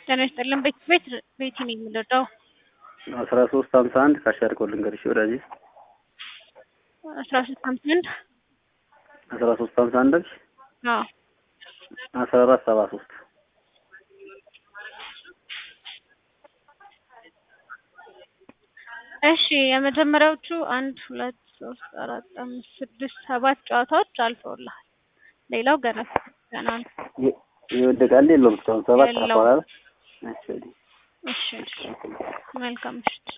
ጤና ይስጥልን። ቤት ቤት ቤቲ ነኝ የምንረዳው አስራ ሶስት ሀምሳ አንድ ካሻር ኮል ልንገርሽ ወዳጅ አስራ ሶስት ሀምሳ አንድ አስራ ሶስት ሀምሳ አንድ አልሽ አዎ አስራ አራት ሰባ ሶስት እሺ የመጀመሪያዎቹ አንድ ሁለት ሶስት አራት አምስት ስድስት ሰባት ጨዋታዎች አልፈውልሃል። ሌላው ገና ገና ነው። ይወደቃል የለውም እስካሁን ሰባት የለውም። አቋራል እሺ መልካም ምሽት።